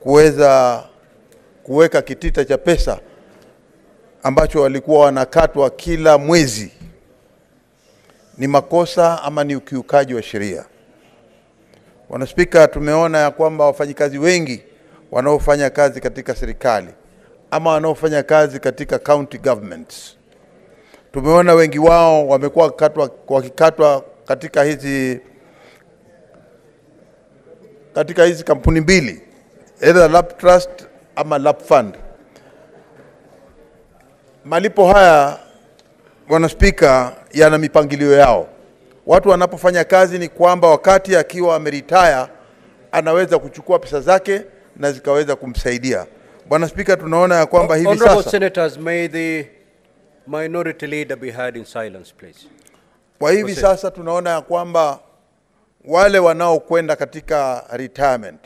kuweza kuweka kitita cha pesa ambacho walikuwa wanakatwa kila mwezi ni makosa ama ni ukiukaji wa sheria. Bwana Spika, tumeona ya kwamba wafanyikazi wengi wanaofanya kazi katika serikali ama wanaofanya kazi katika county governments, tumeona wengi wao wamekuwa wakikatwa wakikatwa katika hizi katika hizi kampuni mbili, either LAP Trust ama LAP Fund. Malipo haya Bwana Spika, yana mipangilio yao. Watu wanapofanya kazi ni kwamba wakati akiwa ameritaya anaweza kuchukua pesa zake na zikaweza kumsaidia. Bwana Spika, tunaona ya kwamba hivi Honorable sasa Senators, may the minority leader be heard in silence, please. Kwa hivi Proceed. sasa tunaona ya kwamba wale wanaokwenda katika retirement,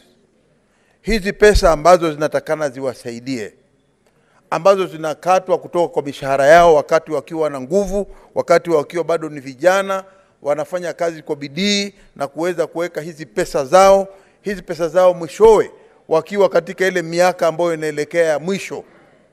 hizi pesa ambazo zinatakana ziwasaidie, ambazo zinakatwa kutoka kwa mishahara yao wakati wakiwa na nguvu, wakati wakiwa bado ni vijana, wanafanya kazi kwa bidii na kuweza kuweka hizi pesa zao, hizi pesa zao mwishowe wakiwa katika ile miaka ambayo inaelekea ya mwisho,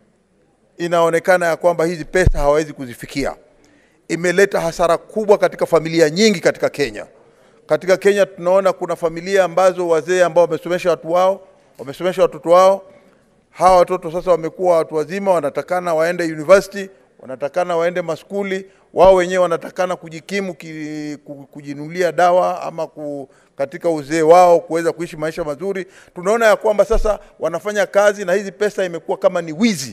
inaonekana ya kwamba hizi pesa hawawezi kuzifikia imeleta hasara kubwa katika familia nyingi katika Kenya. Katika Kenya tunaona kuna familia ambazo wazee ambao wamesomesha watu wao, wamesomesha watoto wao, hawa watoto sasa wamekuwa watu wazima, wanatakana waende university, wanatakana waende maskuli, wao wenyewe wanatakana kujikimu ki, ku- kujinunulia dawa ama ku, katika uzee wao kuweza kuishi maisha mazuri. Tunaona ya kwamba sasa wanafanya kazi na hizi pesa imekuwa kama ni wizi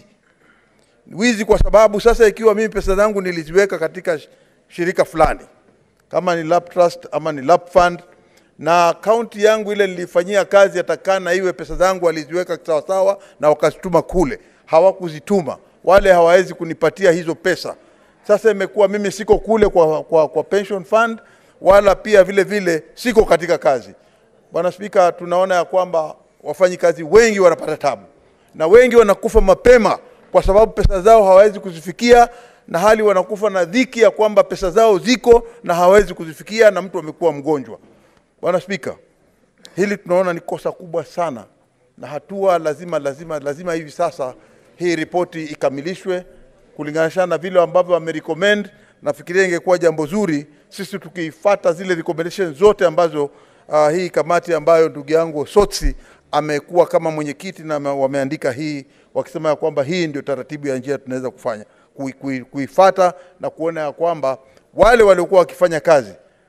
wizi kwa sababu sasa ikiwa mimi pesa zangu niliziweka katika sh- shirika fulani kama ni lap trust ama ni lap fund na akaunti yangu ile nilifanyia kazi yatakana iwe pesa zangu waliziweka sawasawa na wakazituma kule hawakuzituma wale hawawezi kunipatia hizo pesa sasa imekuwa mimi siko kule kwa, kwa, kwa pension fund wala pia vile vile siko katika kazi bwana spika tunaona ya kwamba wafanyikazi wengi wanapata tabu na wengi wanakufa mapema kwa sababu pesa zao hawawezi kuzifikia na hali wanakufa na dhiki ya kwamba pesa zao ziko na hawawezi kuzifikia na mtu amekuwa mgonjwa. Bwana Spika, hili tunaona ni kosa kubwa sana na hatua lazima lazima lazima hivi sasa hii ripoti ikamilishwe kulinganisha na vile ambavyo wamerecommend. Nafikiria ingekuwa jambo zuri sisi tukifuata zile recommendation zote ambazo uh, hii kamati ambayo ndugu yangu Sotsi amekuwa kama mwenyekiti na ame- wameandika hii wakisema ya kwamba hii ndio taratibu ya njia tunaweza kufanya kui- kui- kuifata na kuona ya kwamba wale waliokuwa wakifanya kazi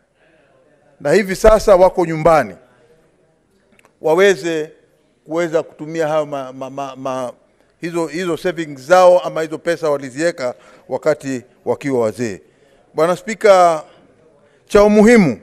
na hivi sasa wako nyumbani waweze kuweza kutumia hayo ma, ma, ma, ma, hizo, hizo savings zao ama hizo pesa waliziweka wakati wakiwa wazee. Bwana Spika, cha umuhimu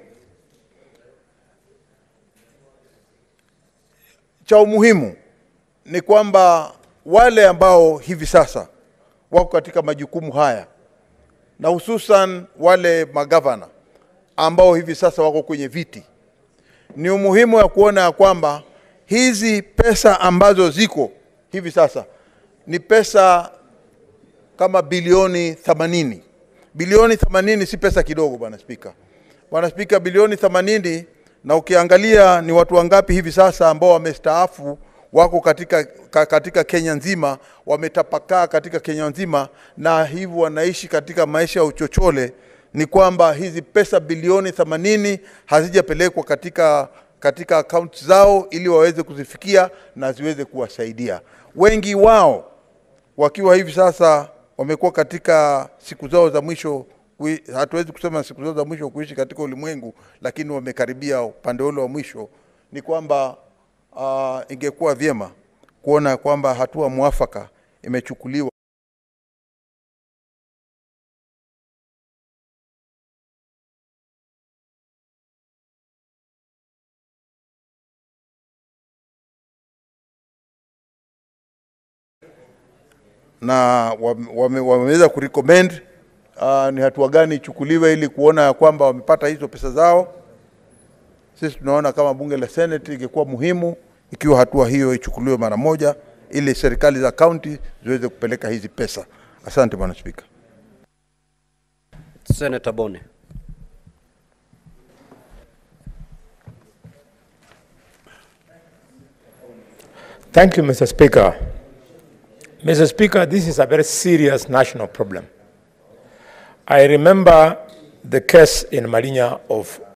cha umuhimu ni kwamba wale ambao hivi sasa wako katika majukumu haya na hususan wale magavana ambao hivi sasa wako kwenye viti, ni umuhimu ya kuona ya kwamba hizi pesa ambazo ziko hivi sasa ni pesa kama bilioni 80. Bilioni 80 si pesa kidogo, bwana spika. Bwana spika, bilioni 80 na ukiangalia ni watu wangapi hivi sasa ambao wamestaafu wako katika, ka, katika Kenya nzima, wametapakaa katika Kenya nzima na hivyo wanaishi katika maisha ya uchochole, ni kwamba hizi pesa bilioni 80 hazijapelekwa katika katika akaunti zao ili waweze kuzifikia na ziweze kuwasaidia. Wengi wao wakiwa hivi sasa wamekuwa katika siku zao za mwisho kui, hatuwezi kusema siku zao za mwisho kuishi katika ulimwengu, lakini wamekaribia upande ule wa mwisho. Ni kwamba uh, ingekuwa vyema kuona kwamba hatua mwafaka imechukuliwa. na wame- wame- wameweza kurecommend uh, ni hatua gani ichukuliwe ili kuona ya kwamba wamepata hizo pesa zao. Sisi tunaona kama bunge la Senate ingekuwa muhimu ikiwa hatua hiyo ichukuliwe mara moja, ili serikali za kaunti ziweze kupeleka hizi pesa. Asante bwana Spika. Senator Bone. Thank you, Mr. Speaker. Mr. Speaker, this is a very serious national problem. I remember the case in Marinya of